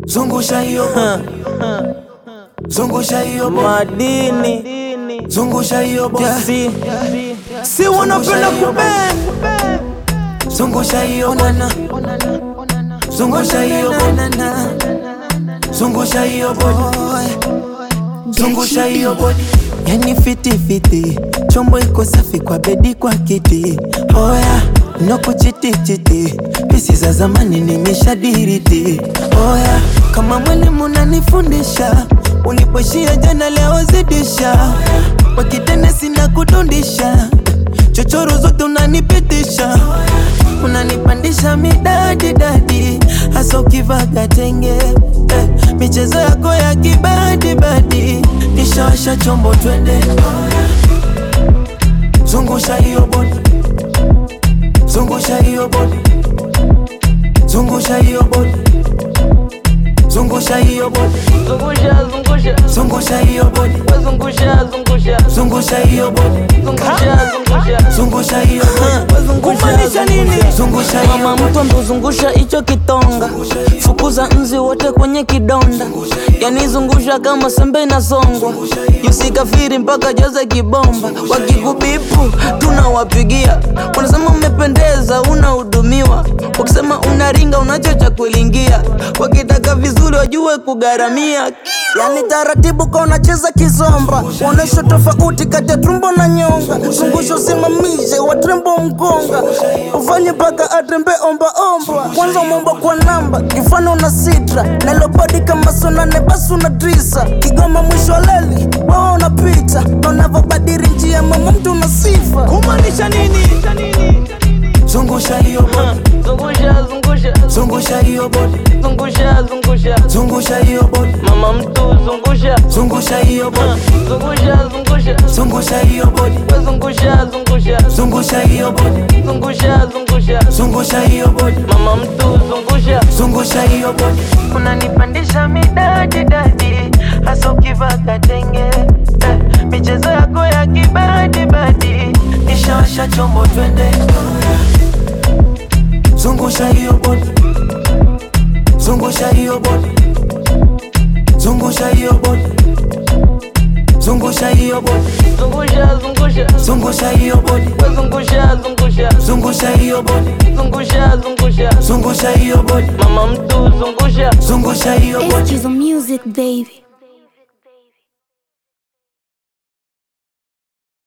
zungusha hiyo bodi, zungusha hiyo bodi, madini zungusha hiyo bodi, si si wanapenda kubend zungusha hiyo bwana, zungusha hiyo bodi, zungusha hiyo bodi, zungusha hiyo bodi. Yani fiti fiti, chombo iko safi kwa bedi kwa kiti. Oya, no kuchiti chiti, pisi za zamani nimeshadiriti. Oya, kama mwalimu unanifundisha, ulipoishia jana leo zidisha. Kwa kitene sina kudundisha, chochoro zote unanipitisha unanipandisha midadi dadi, hasa ukivaga tenge eh, michezo yako ya kibadi badi, nishawasha chombo twende, zungusha hiyo bodi, zungusha hiyo bodi, zungusha hiyo bodi, zungusha hiyo bodi, zungusha zungusha zungusha hiyo bodi, zungusha zungusha zungusha hiyo bodi, zungusha zungusha zungusha hiyo bodi, kumaanisha nini zungusha hiyo mama bodi. mtu ambozungusha hicho kitonga fukuza nzi wote kwenye kidonda yani zungusha kama sembe inasongwa yusikafiri mpaka jaza kibomba wakikubipu tunawapigia wanasema umependeza unahudumiwa wakisema unaringa unacho cha kulingia wakitaka vizuri wajue kugharamia yani taratibu ka unacheza kizomba uonesha tofauti kati ya tumbo na nyonga zungusha usimamishe watrembo mgonga ufanye mpaka atembe ombaomba kwanza umeomba kwa namba kifano una sitra nalobadi kama sonane basi una drisa kigoma mwisho wa leli wawa unapita na unavyobadiri njia mama mtu una sifa kumaanisha nini Zungusha hiyo bodi, zungusha zungusha zungusha hiyo bodi, zungusha zungusha zungusha hiyo bodi, mama mtu zungusha zungusha hiyo bodi, zungusha zungusha zungusha hiyo bodi, zungusha zungusha zungusha hiyo bodi, zungusha zungusha zungusha hiyo bodi, mama mtu zungusha zungusha hiyo bodi. unanipandisha midadi dadi hasa ukivaa tenge eh, michezo yako ya kibadi badi Nishawasha chombo twende, zungusha hiyo bodi, zungusha hiyo bodi, zungusha hiyo bodi, zungusha hiyo bodi, zungusha zungusha zungusha hiyo bodi, zungusha zungusha zungusha hiyo bodi, zungusha zungusha zungusha hiyo bodi, mama mtu zungusha zungusha hiyo bodi. Excuse the music, baby.